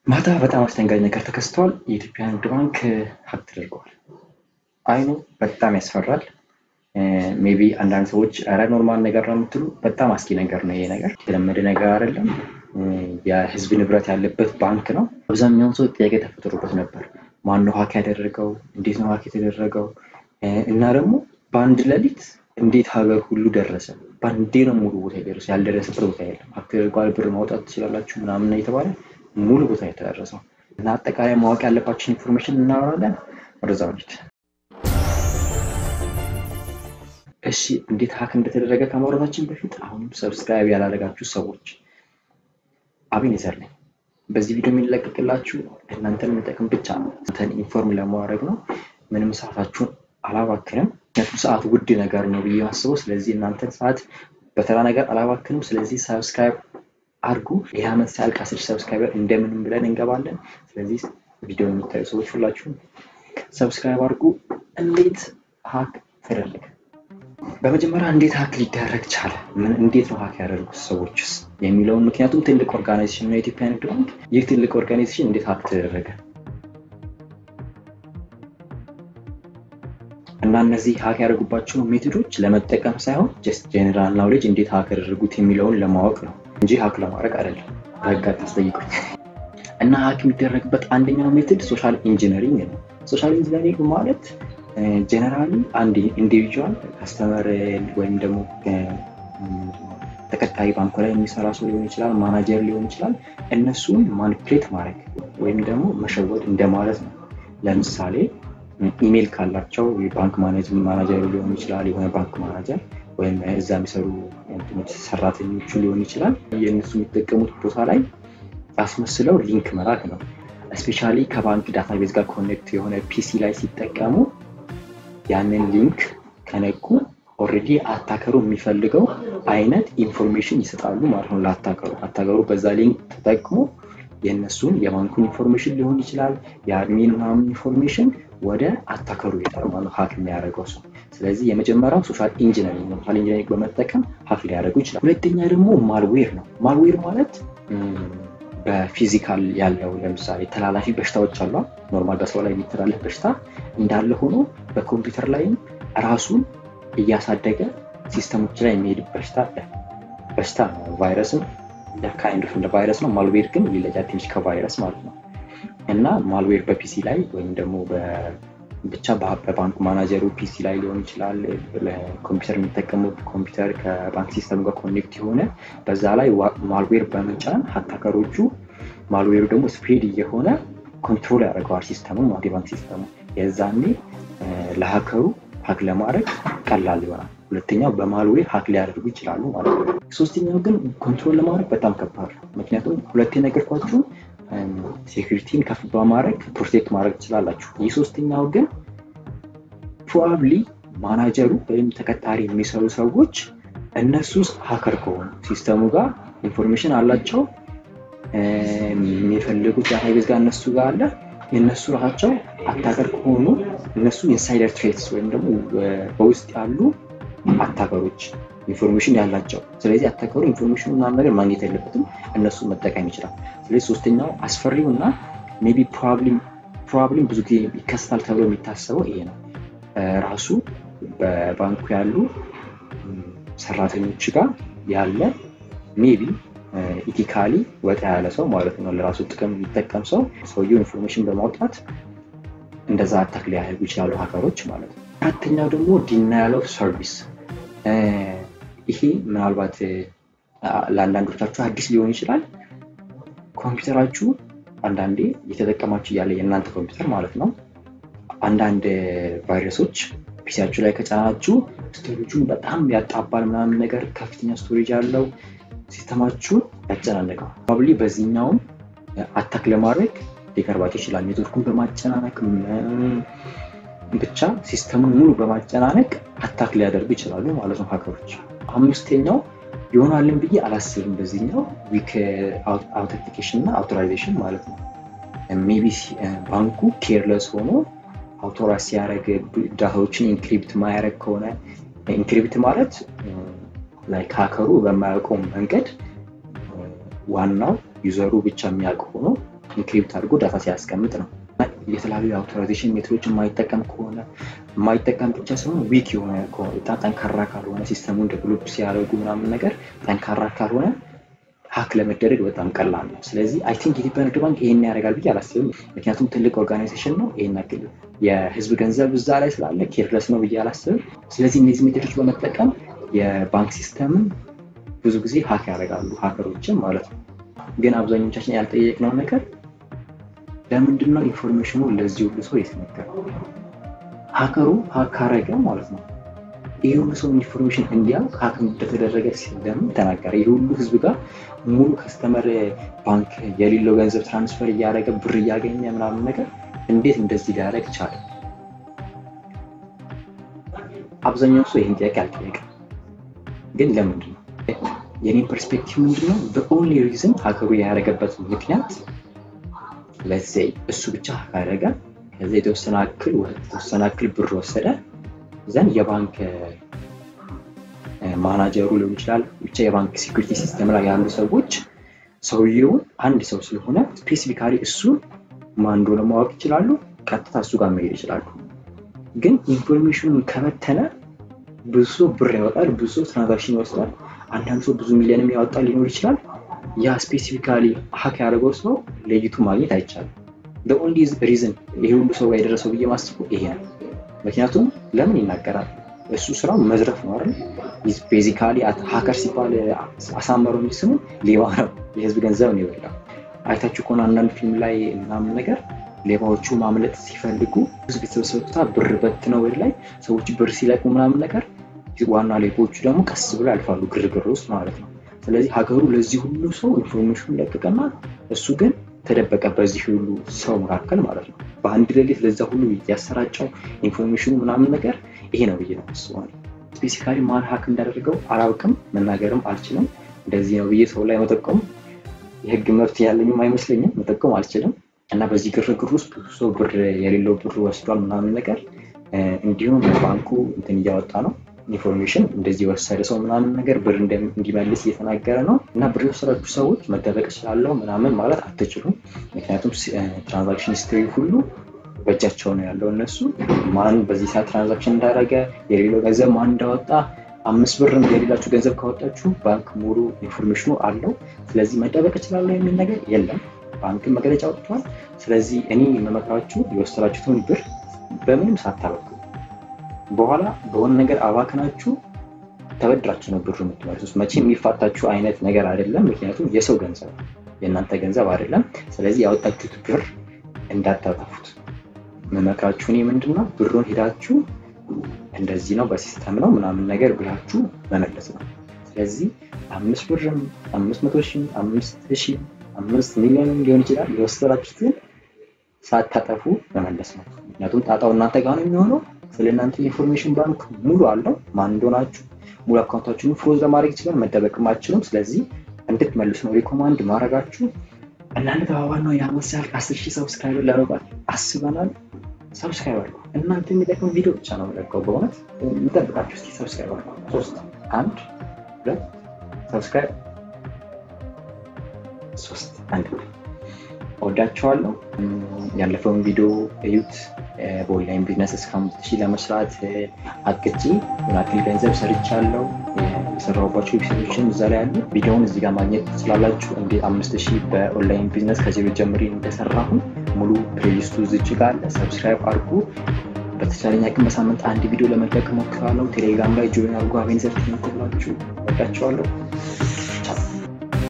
ማታ በጣም አስደንጋጭ ነገር ተከስቷል። የኢትዮጵያ ንግድ ባንክ ሀክ ተደርገዋል። አይኑ በጣም ያስፈራል። ሜቢ አንዳንድ ሰዎች ኧረ ኖርማል ነገር ነው የምትሉ፣ በጣም አስጊ ነገር ነው ይሄ ነገር። የተለመደ ነገር አይደለም። የህዝብ ንብረት ያለበት ባንክ ነው። አብዛኛውን ሰው ጥያቄ ተፈጥሮበት ነበር። ማነው ሀክ ያደረገው? እንዴት ነው ሀክ የተደረገው? እና ደግሞ በአንድ ሌሊት እንዴት ሀገር ሁሉ ደረሰ? በአንዴ ነው ሙሉ ቦታ የደረሰ። ያልደረሰበት ቦታ የለም። ሀክ ተደርጓል፣ ብር ማውጣት ትችላላችሁ ምናምን የተባለ ሙሉ ቦታ የተደረሰው እና አጠቃላይ ማወቅ ያለባችን ኢንፎርሜሽን እናወራለን። ወደዛ ወዲት እሺ፣ እንዴት ሀክ እንደተደረገ ከማውራታችን በፊት አሁንም ሰብስክራይብ ያላደረጋችሁ ሰዎች አቤኔዘር ነኝ። በዚህ ቪዲዮ የሚለቀቅላችሁ እናንተን የሚጠቅም ብቻ ነው። እናንተን ኢንፎርም ለማድረግ ነው። ምንም ሰዓታችሁን አላባክንም። ምክንያቱም ሰዓት ውድ ነገር ነው ብዬ ማስበው። ስለዚህ እናንተን ሰዓት በተራ ነገር አላባክንም። ስለዚህ ሰብስክራይብ አድርጉ። ይህ ዓመት ሲያልቅ አስር ሰብስክራይበር እንደምንም ብለን እንገባለን። ስለዚህ ቪዲዮ የምታዩ ሰዎች ሁላችሁም ሰብስክራይብ አድርጉ። እንዴት ሀክ ተደረገ? በመጀመሪያ እንዴት ሀክ ሊደረግ ቻለ? ምን እንዴት ነው ሀክ ያደርጉት ሰዎችስ የሚለውን ምክንያቱም ትልቅ ኦርጋናይዜሽን ነው የኢትዮጵያ ንግድ ባንክ። ይህ ትልቅ ኦርጋናይዜሽን እንዴት ሀክ ተደረገ እና እነዚህ ሀክ ያደርጉባቸው ሜቶዶች ለመጠቀም ሳይሆን ጀስት ጄኔራል ናውሌጅ እንዴት ሀክ ያደርጉት የሚለውን ለማወቅ ነው እንጂ ሀክ ለማድረግ አይደለም። በህግ አታስጠይቁኝ። እና ሀክ የሚደረግበት አንደኛው ሜትድ ሶሻል ኢንጂነሪንግ ነው። ሶሻል ኢንጂነሪንግ ማለት ጀነራሊ አንድ ኢንዲቪጁዋል ከስተመር ወይም ደግሞ ተቀጣሪ ባንኩ ላይ የሚሰራ ሰው ሊሆን ይችላል፣ ማናጀር ሊሆን ይችላል። እነሱን ማኒፕሌት ማድረግ ወይም ደግሞ መሸወድ እንደማለት ነው። ለምሳሌ ኢሜይል ካላቸው የባንክ ማናጀሩ ሊሆን ይችላል፣ የሆነ ባንክ ማናጀር ወይም እዛ የሚሰሩ ሰራተኞቹ ሊሆን ይችላል። የእነሱ የሚጠቀሙት ቦታ ላይ አስመስለው ሊንክ መላክ ነው። እስፔሻሊ ከባንክ ዳታቤዝ ጋር ኮኔክት የሆነ ፒሲ ላይ ሲጠቀሙ ያንን ሊንክ ከነኩ ኦልሬዲ አታከሩ የሚፈልገው አይነት ኢንፎርሜሽን ይሰጣሉ ማለት ነው ለአታከሩ። አታከሩ በዛ ሊንክ ተጠቅሞ የእነሱን የባንኩን ኢንፎርሜሽን ሊሆን ይችላል የአድሚን ምናምን ኢንፎርሜሽን ወደ አታከሩ ይሄዳል ማለት ሀክ የሚያደርገው ሰው። ስለዚህ የመጀመሪያው ሶሻል ኢንጂነሪንግ ነው። ሶሻል ኢንጂነሪንግ በመጠቀም ሀክ ሊያደርጉ ይችላል። ሁለተኛ ደግሞ ማልዌር ነው። ማልዌር ማለት በፊዚካል ያለው ለምሳሌ ተላላፊ በሽታዎች አሉ። ኖርማል በሰው ላይ የሚተላለፍ በሽታ እንዳለ ሆኖ በኮምፒውተር ላይም ራሱን እያሳደገ ሲስተሞች ላይ የሚሄድ በሽታ በሽታ ነው። ቫይረስም ካይንድ እንደ ቫይረስ ነው። ማልዌር ግን ሊለያ ትንሽ ከቫይረስ ማለት ነው። እና ማልዌር በፒሲ ላይ ወይም ደግሞ ብቻ በባንክ ማናጀሩ ፒሲ ላይ ሊሆን ይችላል። ለኮምፒውተር የሚጠቀሙት ኮምፒውተር ከባንክ ሲስተም ጋር ኮኔክት የሆነ በዛ ላይ ማልዌር በመጫን ሀታከሮቹ ማልዌሩ ደግሞ ስፕሬድ እየሆነ ኮንትሮል ያደርገዋል ሲስተሙ ማለት የባንክ ሲስተሙ። የዛኔ ለሀከሩ ሀክ ለማድረግ ቀላል ይሆናል። ሁለተኛው በማልዌር ሀክ ሊያደርጉ ይችላሉ ማለት ነው። ሶስተኛው ግን ኮንትሮል ለማድረግ በጣም ከባድ ነው። ምክንያቱም ሁለቴ ነገርኳችሁ ሴኩሪቲን ከፍ በማድረግ ፕሮቴክት ማድረግ ትችላላችሁ። ይህ ሶስተኛው ግን ፕሮባብሊ ማናጀሩ ወይም ተቀጣሪ የሚሰሩ ሰዎች እነሱ ሀከር ከሆኑ ሲስተሙ ጋር ኢንፎርሜሽን አላቸው የሚፈልጉት ዳታቤዝ ጋር እነሱ ጋር አለ የእነሱ ራሳቸው አታከር ከሆኑ እነሱ ኢንሳይደር ትሬትስ ወይም ደግሞ በውስጥ ያሉ አታከሮች ኢንፎርሜሽን ያላቸው። ስለዚህ አታከሩ ኢንፎርሜሽኑ ምናምን ነገር ማግኘት የለበትም፣ እነሱ መጠቀም ይችላል። ስለዚህ ሶስተኛው አስፈሪው እና ሜይ ቢ ፕሮባብሊም ብዙ ጊዜ ይከሰታል ተብሎ የሚታሰበው ይሄ ነው። ራሱ በባንኩ ያሉ ሰራተኞች ጋር ያለ ሜይ ቢ ኢቲካሊ ወጣ ያለ ሰው ማለት ነው፣ ለራሱ ጥቅም የሚጠቀም ሰው ሰውየው ኢንፎርሜሽን በማውጣት እንደዛ አታክ ሊያደርጉ ይችላሉ ሀከሮች ማለት ነው። አራተኛው ደግሞ ዲናያል ኦፍ ሰርቪስ ይሄ ምናልባት ለአንዳንዶቻችሁ አዲስ ሊሆን ይችላል። ኮምፒውተራችሁ አንዳንዴ እየተጠቀማችሁ እያለ የእናንተ ኮምፒውተር ማለት ነው አንዳንድ ቫይረሶች ፒሲያችሁ ላይ ከጫናችሁ ስቶሬጁን በጣም ያጣባል ምናምን ነገር ከፍተኛ ስቶሬጅ ያለው ሲስተማችሁን ያጨናነቀው ፕሮባብሊ በዚህኛውም አታክ ለማድረግ ሊቀርባቸው ይችላል። ኔትወርኩን በማጨናነቅ ብቻ ሲስተሙን ሙሉ በማጨናነቅ አታክ ሊያደርጉ ይችላሉ ማለት ነው ሀከሮች። አምስተኛው ይሆናልን ብዬ አላስብም። በዚህኛው ዊክ አውተንቲኬሽን እና አውቶራይዜሽን ማለት ነው። ሜይ ቢ ባንኩ ኬርለስ ሆኖ አውቶራይዝ ሲያደርግ ዳታዎችን ኢንክሪፕት ማያደርግ ከሆነ ኢንክሪፕት ማለት ላይክ ሀከሩ በማያውቀው መንገድ ዋናው ዩዘሩ ብቻ የሚያውቅ ሆኖ ኢንክሪፕት አድርጎ ዳታ ሲያስቀምጥ ነው። የተለያዩ አውቶራይዜሽን ሜትዶችን የማይጠቀም ከሆነ የማይጠቀም ብቻ ሳይሆን ዊክ የሆነ ጠንካራ ካልሆነ ሲስተሙን ዴቨሎፕ ሲያደርጉ ምናምን ነገር ጠንካራ ካልሆነ ሀክ ለመደረግ በጣም ቀላል ነው። ስለዚህ አይ ቲንክ የኢትዮጵያ ንግድ ባንክ ይሄን ያደርጋል ብዬ አላስብም። ምክንያቱም ትልቅ ኦርጋናይዜሽን ነው። ይሄን ያክል የህዝብ ገንዘብ እዛ ላይ ስላለ ኬርለስ ነው ብዬ አላስብም። ስለዚህ እነዚህ ሜቶዶች በመጠቀም የባንክ ሲስተምን ብዙ ጊዜ ሀክ ያደርጋሉ ሀከሮችን ማለት ነው። ግን አብዛኞቻችን ያልጠየቅነው ነገር ለምንድን ነው ኢንፎርሜሽኑ ለዚህ ሁሉ ሰው የተነገረው? ሀከሩ ሀክ ካረገ ማለት ነው ይህ ሁሉ ሰው ኢንፎርሜሽን እንዲያውቅ ሀክ እንደተደረገ ለምን ተናገረ? ይህ ሁሉ ህዝብ ጋር ሙሉ ከስተመር ባንክ የሌለው ገንዘብ ትራንስፈር እያደረገ ብር እያገኘ ምናምን ነገር እንዴት እንደዚህ ሊያደርግ ቻለ? አብዛኛው ሰው ይህን ጥያቄ አልጠየቀም። ግን ለምንድን ነው? የኔ ፐርስፔክቲቭ ምንድነው? በኦንሊ ሪዝን ሀከሩ ያደረገበት ምክንያት ለዘይ እሱ ብቻ ሀክ አደረገ። ከዚ የተወሰነ አክል የተወሰነ አክል ብር ወሰደ። ዘንድ የባንክ ማናጀሩ ሊሆን ይችላል ብቻ የባንክ ሴኩሪቲ ሲስተም ላይ ያሉ ሰዎች ሰውየውን አንድ ሰው ስለሆነ ስፔሲፊካሊ እሱን ማን እንደሆነ ማወቅ ይችላሉ። ቀጥታ እሱ ጋር መሄድ ይችላሉ። ግን ኢንፎርሜሽኑን ከበተነ ብዙ ሰው ብር ያወጣል፣ ብዙ ሰው ትራንዛክሽን ይወስዳል። አንዳንድ ሰው ብዙ ሚሊዮንም ያወጣ ሊኖር ይችላል። ያ ስፔሲፊካሊ ሀክ ያደረገው ሰው ለይቱ ማግኘት አይቻልም። ኦንሊ ሪዝን ይሄ ሁሉ ሰው ጋር የደረሰው ብዬ ማስበው ይሄ ነው። ምክንያቱም ለምን ይናገራል? እሱ ስራው መዝረፍ ነው አይደል? ቤዚካሊ ሀከር ሲባል አሳመረው እንጂ ስሙ ሌባ ነው። የህዝብ ገንዘብ ነው የበላው። አይታችሁ ከሆነ አንዳንድ ፊልም ላይ ምናምን ነገር ሌባዎቹ ማምለጥ ሲፈልጉ ህዝብ የተሰበሰበ ብር በትነው ወደ ላይ ሰዎች ብር ሲለቁ ምናምን ነገር ዋና ሌቦቹ ደግሞ ቀስ ብሎ ያልፋሉ፣ ግርግር ውስጥ ማለት ነው። ስለዚህ ሀገሩ ለዚህ ሁሉ ሰው ኢንፎርሜሽን ለቀቀና እሱ ግን ተደበቀ በዚህ ሁሉ ሰው መካከል ማለት ነው። በአንድ ሌሊት ለዛ ሁሉ ያሰራጨው ኢንፎርሜሽኑ ምናምን ነገር ይሄ ነው ብዬ ነው አስባለሁ። ስፔሲካሊ ማን ሀክ እንዳደረገው አላውቅም፣ መናገርም አልችልም። እንደዚህ ነው ብዬ ሰው ላይ መጠቆም የህግ መብት ያለኝም አይመስለኝም፣ መጠቆም አልችልም። እና በዚህ ግርግር ውስጥ ብዙ ሰው ብር የሌለው ብር ወስዷል ምናምን ነገር እንዲሁም ባንኩ እንትን እያወጣ ነው ኢንፎርሜሽን እንደዚህ የወሰደ ሰው ምናምን ነገር ብር እንዲመልስ እየተናገረ ነው። እና ብር የወሰዳችሁ ሰዎች መደበቅ እችላለሁ ምናምን ማለት አትችሉም። ምክንያቱም ትራንዛክሽን ሂስትሪ ሁሉ በእጃቸው ነው ያለው። እነሱ ማን በዚህ ሰዓት ትራንዛክሽን እንዳደረገ የሌለው ገንዘብ ማን እንዳወጣ አምስት ብርም የሌላችሁ ገንዘብ ካወጣችሁ ባንክ ሙሉ ኢንፎርሜሽኑ አለው። ስለዚህ መደበቅ እችላለሁ የሚል ነገር የለም። ባንክን መግለጫ ወጥቷል። ስለዚህ እኔ የምመክራችሁ የወሰዳችሁትን ብር በምንም ሳታበቁ በኋላ በሆነ ነገር አባክናችሁ ተበድራችሁ ነው ብሩ የምትመልሱት። መቼም የሚፋታችሁ አይነት ነገር አይደለም። ምክንያቱም የሰው ገንዘብ የእናንተ ገንዘብ አይደለም። ስለዚህ ያወጣችሁት ብር እንዳታጠፉት መመክራችሁ እኔ ምንድን ነው ብሩን ሄዳችሁ እንደዚህ ነው በሲስተም ነው ምናምን ነገር ብላችሁ መመለስ ነው። ስለዚህ አምስት ብርም አምስት መቶ ሺህ አምስት ሺህ አምስት ሚሊዮንም ሊሆን ይችላል የወሰዳችሁትን ሳታጠፉ መመለስ ነው። ምክንያቱም ጣጣው እናንተ ጋር ነው የሚሆነው። ስለ እናንተ ኢንፎርሜሽን ባንክ ሙሉ አለው። ማን እንደሆናችሁ ሙሉ አካውንታችሁን ፍሮዝ ለማድረግ ይችላል። መደበቅም አትችሉም። ስለዚህ እንድትመልሱ ነው ሪኮማንድ ማድረጋችሁ። እናንተ ተባባል ነው የአመት ያህል አስር ሺህ ሰብስክራይበር ለመግባት አስበናል። ሰብስክራይብ አድርጉ። እናንተ የሚጠቅም ቪዲዮ ብቻ ነው የምለቀው። በእውነት እንጠብቃችሁ። እስኪ ሰብስክራይብ አድርጉ። ሶስት አንድ ሁለት ሰብስክራይብ ሶስት አንድ እወዳቸዋለሁ። ያለፈውን ቪዲዮ እዩት። በኦንላይን ቢዝነስ እስከ አምስት ሺህ ለመስራት አቅጄ ያክል ገንዘብ ሰርቻለሁ። የሰራሁባቸው ዌብሳይቶችን እዛ ላይ ያሉ ቪዲዮውን እዚህ ጋር ማግኘት ትችላላችሁ። እንዴት አምስት ሺህ በኦንላይን ቢዝነስ ከዜሮ ጀምሬ እንደሰራሁ ሙሉ ፕሌሊስቱ ዝች ጋር አለ። ሰብስክራይብ አድርጉ። በተቻለኝ አቅም በሳምንት አንድ ቪዲዮ ለመለቅ እሞክራለሁ። ቴሌግራም ላይ ጆይን አድርጉ። አቬንዘር ትምህርት ብላችሁ እወዳቸዋለሁ። ቻው